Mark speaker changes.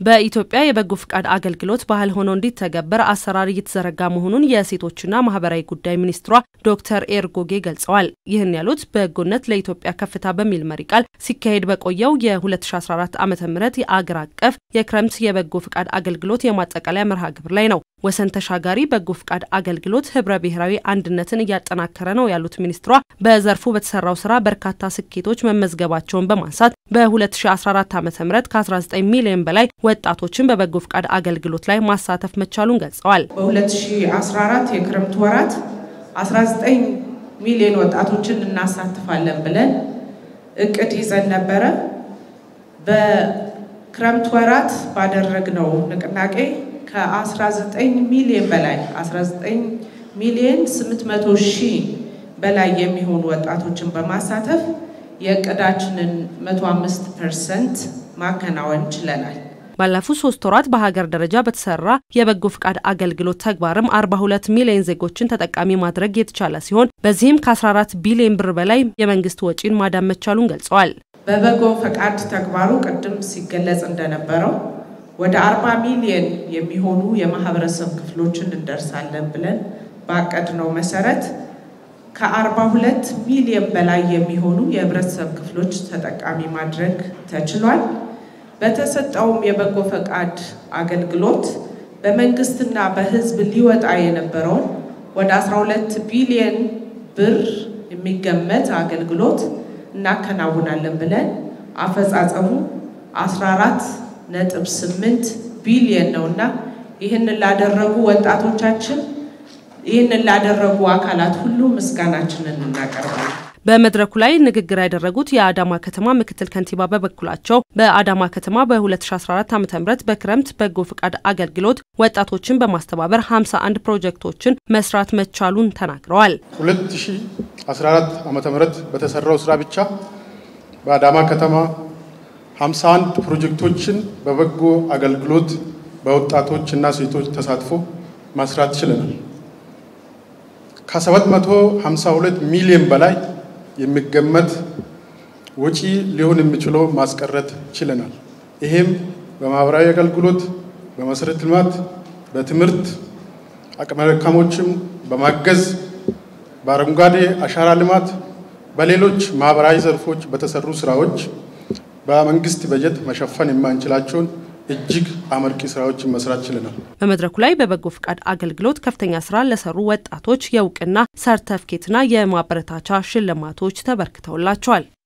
Speaker 1: በኢትዮጵያ የበጎ ፍቃድ አገልግሎት ባህል ሆኖ እንዲተገበር አሰራር እየተዘረጋ መሆኑን የሴቶችና ማህበራዊ ጉዳይ ሚኒስትሯ ዶክተር ኤርጎጌ ገልጸዋል። ይህን ያሉት በጎነት ለኢትዮጵያ ከፍታ በሚል መሪ ቃል ሲካሄድ በቆየው የ2014 ዓ ም የአገር አቀፍ የክረምት የበጎ ፍቃድ አገልግሎት የማጠቃለያ መርሃ ግብር ላይ ነው። ወሰን ተሻጋሪ በጎ ፍቃድ አገልግሎት ህብረ ብሔራዊ አንድነትን እያጠናከረ ነው ያሉት ሚኒስትሯ በዘርፉ በተሰራው ስራ በርካታ ስኬቶች መመዝገባቸውን በማንሳት በ2014 ዓ ም ከ19 ሚሊዮን በላይ ወጣቶችን በበጎ ፍቃድ አገልግሎት ላይ ማሳተፍ መቻሉን ገልጸዋል።
Speaker 2: በ2014 የክረምት ወራት 19 ሚሊዮን ወጣቶችን እናሳትፋለን ብለን እቅድ ይዘን ነበረ። በክረምት ወራት ባደረግነው ንቅናቄ ከ19 ሚሊዮን በላይ 19 ሚሊዮን 800 ሺህ በላይ የሚሆኑ ወጣቶችን በማሳተፍ የእቅዳችንን 105 ፐርሰንት ማከናወን ችለናል።
Speaker 1: ባለፉት ሶስት ወራት በሀገር ደረጃ በተሰራ የበጎ ፍቃድ አገልግሎት ተግባርም 42 ሚሊዮን ዜጎችን ተጠቃሚ ማድረግ የተቻለ ሲሆን በዚህም ከ14 ቢሊዮን ብር በላይ የመንግስት ወጪን ማዳን መቻሉን ገልጸዋል።
Speaker 2: በበጎ ፈቃድ ተግባሩ ቅድም ሲገለጽ እንደነበረው ወደ 40 ሚሊዮን የሚሆኑ የማህበረሰብ ክፍሎችን እንደርሳለን ብለን ባቀድነው መሰረት ከ42 ሚሊዮን በላይ የሚሆኑ የህብረተሰብ ክፍሎች ተጠቃሚ ማድረግ ተችሏል። በተሰጠውም የበጎ ፈቃድ አገልግሎት በመንግስትና በህዝብ ሊወጣ የነበረውን ወደ 12 ቢሊዮን ብር የሚገመት አገልግሎት እናከናውናለን ብለን አፈጻጸሙ 14 ነጥብ 8 ቢሊዮን ነውና ይህንን ላደረጉ ወጣቶቻችን ይህንን ላደረጉ አካላት ሁሉ ምስጋናችንን እናቀርባለን።
Speaker 1: በመድረኩ ላይ ንግግር ያደረጉት የአዳማ ከተማ ምክትል ከንቲባ በበኩላቸው በአዳማ ከተማ በ2014 ዓ ም በክረምት በጎ ፍቃድ አገልግሎት ወጣቶችን በማስተባበር 51 ፕሮጀክቶችን መስራት መቻሉን ተናግረዋል።
Speaker 3: 2014 ዓ ም በተሰራው ስራ ብቻ በአዳማ ከተማ 51 ፕሮጀክቶችን በበጎ አገልግሎት በወጣቶች እና ሴቶች ተሳትፎ ማስራት ችለናል። ከ752 ሚሊዮን በላይ የሚገመት ወጪ ሊሆን የሚችለው ማስቀረት ችለናል። ይሄም በማህበራዊ አገልግሎት፣ በመሰረተ ልማት፣ በትምህርት አቅመ ደካሞችም በማገዝ በአረንጓዴ አሻራ ልማት፣ በሌሎች ማህበራዊ ዘርፎች በተሰሩ ስራዎች በመንግስት በጀት መሸፈን የማንችላቸውን እጅግ አመርቂ ስራዎችን መስራት ችለናል።
Speaker 1: በመድረኩ ላይ በበጎ ፍቃድ አገልግሎት ከፍተኛ ስራ ለሰሩ ወጣቶች የእውቅና ሰርተፍኬትና የማበረታቻ ሽልማቶች ተበርክተውላቸዋል።